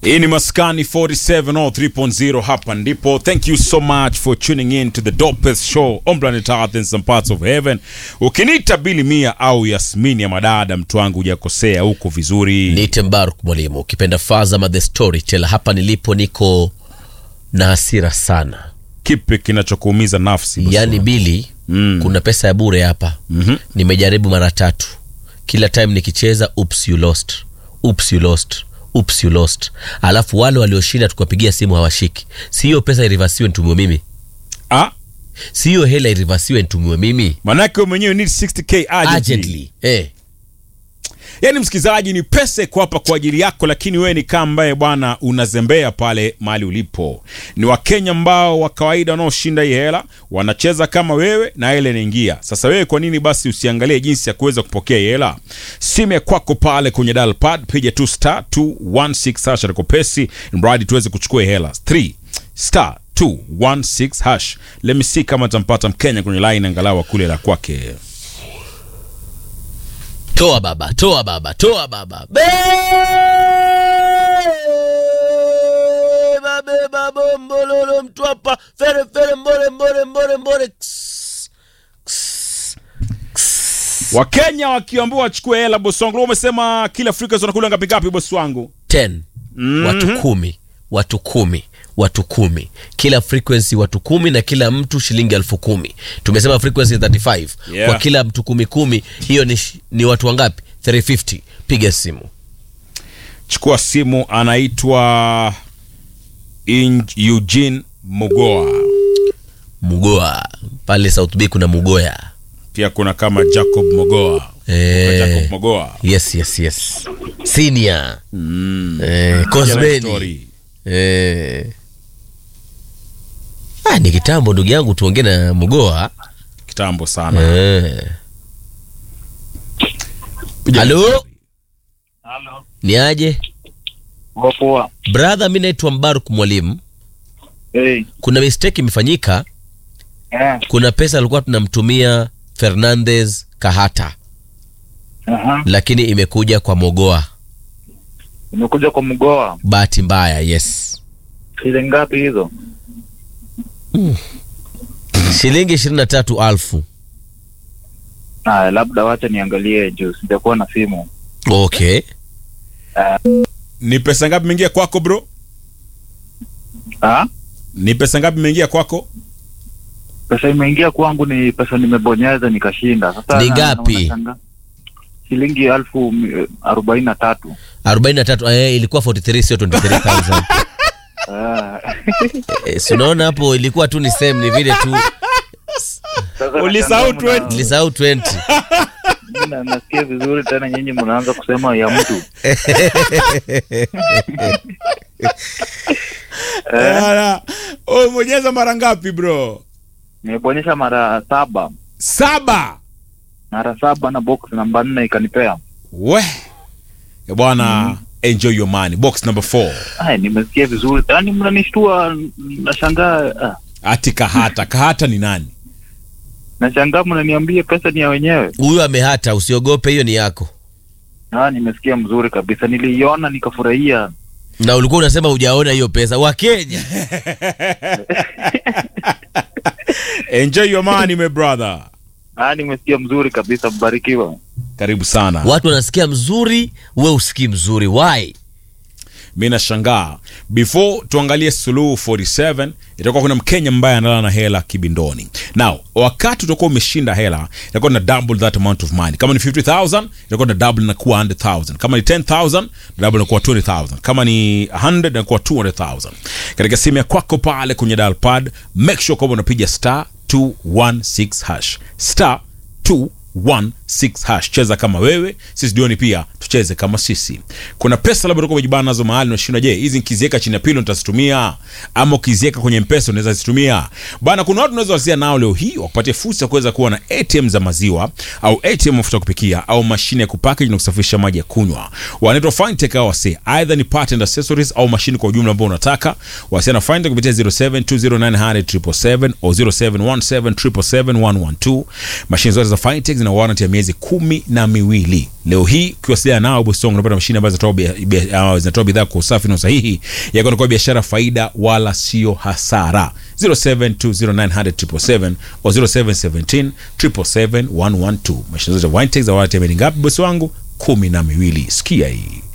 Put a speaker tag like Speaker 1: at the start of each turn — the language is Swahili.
Speaker 1: Hii ni Maskani 47 or 3.0 hapa ndipo. Thank you so much for tuning in to the dopest show on planet Earth in some parts of heaven. Ukiniita Bili Mia au Yasmini ya madada, mtu wangu hujakosea, huko vizuri.
Speaker 2: Niite Mbaruk mwalimu, ukipenda Fazama the storyteller. Hapa nilipo niko na hasira sana,
Speaker 1: Kipi kinachokuumiza nafsi? bosi
Speaker 2: yaani
Speaker 1: wangu?
Speaker 2: Bili,
Speaker 1: Mm.
Speaker 2: kuna pesa ya bure hapa.
Speaker 1: Mhm.
Speaker 2: Nimejaribu mara tatu, kila time nikicheza oops you lost, oops you lost, oops you lost, alafu wale walioshinda tukapigia simu hawashiki. Si hiyo pesa irivasiwe nitumiwe mimi,
Speaker 1: Ah,
Speaker 2: si hiyo hela irivasiwe nitumiwe mimi
Speaker 1: manake wewe mwenyewe need 60k urgently.
Speaker 2: urgently. Eh,
Speaker 1: Yaani msikilizaji, ni pesa iko hapa kwa ajili yako, lakini wewe ni kama ambaye bwana unazembea pale mahali ulipo. Ni Wakenya ambao wa kawaida wanaoshinda hii hela wanacheza kama wewe na ile inaingia. Sasa wewe kwa nini basi usiangalie jinsi ya kuweza kupokea hii hela? Simu ya kwako pale kwenye dial pad, piga tu star 216 hash atakopesi, mradi tuweze kuchukua hii hela 3 star 216 hash. Let me see kama tampata Mkenya kwenye line angalau kule la kwake.
Speaker 2: toa baba, toa baba, toa baba, beba beba bombololo mtwapa fere fere mbore mbore mbore mbore Ks, ks, ks.
Speaker 1: Wakenya wakiambiwa wachukue hela, bosi wangu. Leo umesema kila Afrika wanakula ngapi ngapi, bosi wangu?
Speaker 2: 10 watu kumi watu kumi watu kumi kila frequency watu kumi na kila mtu shilingi elfu kumi tumesema frequency 35
Speaker 1: Yeah.
Speaker 2: kwa kila mtu kumi kumi hiyo ni, sh- ni watu wangapi 350 piga simu
Speaker 1: Chukua simu, anaitwa Inj- Eugene Mugoa.
Speaker 2: mugoa pale south bay kuna mugoya
Speaker 1: Pia kuna kama Jacob Mogoa.
Speaker 2: eh,
Speaker 1: Jacob Mogoa.
Speaker 2: yes yes yes senior
Speaker 1: Mm.
Speaker 2: eh,
Speaker 1: Jana
Speaker 2: Kosbeni
Speaker 1: story.
Speaker 2: eh. ah, ni kitambo ndugu yangu tuongee na mugoa
Speaker 1: Kitambo sana.
Speaker 2: eh.
Speaker 1: Piga
Speaker 2: Halo?
Speaker 1: story.
Speaker 3: Halo.
Speaker 2: ni aje
Speaker 3: Poa poa.
Speaker 2: brother mi naitwa mbaruk mwalimu
Speaker 3: Hey.
Speaker 2: kuna mistake imefanyika
Speaker 3: Eh.
Speaker 2: kuna pesa alikuwa tunamtumia fernandez kahata
Speaker 3: Aha.
Speaker 2: lakini imekuja kwa mogoa
Speaker 3: Umekuja kwa mgoa.
Speaker 2: bahati mbaya yes
Speaker 3: Shilingi ngapi hizo?
Speaker 2: shilingi ishirini na tatu alfu
Speaker 3: Ah, labda wacha niangalie juu sijakuwa na simu.
Speaker 2: okay
Speaker 1: Ni pesa ngapi imeingia kwako bro?
Speaker 3: Ah?
Speaker 1: Ni pesa ngapi imeingia kwako?
Speaker 3: Pesa imeingia kwangu ni pesa nimebonyeza nikashinda. Sasa
Speaker 2: Ni
Speaker 3: na-
Speaker 2: ngapi?
Speaker 3: na- unashanga- Shilingi elfu mi- arobaini na tatu.
Speaker 2: arobaini na tatu eh, ilikuwa 43 sio 23000
Speaker 3: Ah.
Speaker 2: eh, si unaona hapo ilikuwa tu ni same ni vile tu
Speaker 3: Sasa
Speaker 1: Ulisahau
Speaker 3: nashangaa mna-
Speaker 1: 20.
Speaker 2: nilisahau 20
Speaker 3: na- Nasikia vizuri tena nyinyi mnaanza kusema ya mtu.
Speaker 1: Ala, Umebonyeza mara ngapi bro?
Speaker 3: Nimebonyesha mara saba.
Speaker 1: Saba.
Speaker 3: Mara saba na box namba nne ikanipea.
Speaker 1: We. Ya bwana, enjoy your money. Box number 4.
Speaker 3: Ai, nimesikia vizuri. Yaani mnanishtua nashangaa. Ah.
Speaker 1: Ati Kahata. Kahata ni nani?
Speaker 3: Nashangaa mnaniambia pesa ni ya wenyewe.
Speaker 2: huyu amehata usiogope hiyo ni yako
Speaker 3: Ah, nimesikia mzuri kabisa. Niliiona nikafurahia.
Speaker 2: na ulikuwa unasema hujaona hiyo pesa wakenya
Speaker 1: Enjoy your money my brother.
Speaker 3: Ah, nimesikia mzuri kabisa. Mbarikiwa.
Speaker 1: Karibu sana.
Speaker 2: watu wanasikia mzuri we usikii mzuri why
Speaker 1: mi nashangaa before tuangalie suluhu 47 itakuwa kuna mkenya ambaye analala na hela kibindoni now wakati utakuwa umeshinda hela itakuwa na double that amount of money kama ni 50000 itakuwa na double inakuwa 100000 kama ni 10000 double inakuwa 20000 kama ni 100 inakuwa 200000 katika simu ya kwako pale kwenye dial pad make sure kwamba unapiga star 216 hash star 216 hash cheza kama wewe sisi jioni pia tucheze kama sisi kuna pesa labda utakuwa umejibana nazo mahali unashinda je hizi nikiziweka chini ya pilo nitazitumia ama ukiziweka kwenye mpesa unaweza zitumia bana kuna watu unaweza wasia nao leo hii wakupatia fursa ya kuweza kuwa na atm za maziwa au atm mafuta ya kupikia au mashine ya kupackage na kusafirisha maji ya kunywa wanaitwa fintech au wasi either ni part and accessories au mashine kwa ujumla ambao unataka wasiana fintech kupitia 0720900777 au 0717771112 mashine zote za fintech zina warranty ya miaka miezi kumi na miwili leo hii ukiwasiliana nao bosi wangu unapata mashine ambazo zinatoa bia- bia- ah, zinatoa bidhaa kwa usafi na usahihi yako kwa biashara faida wala sio hasara 0720900777 au 0717 777 112 mashine zote za Wintex za watu ngapi bosi wangu kumi na miwili sikia hii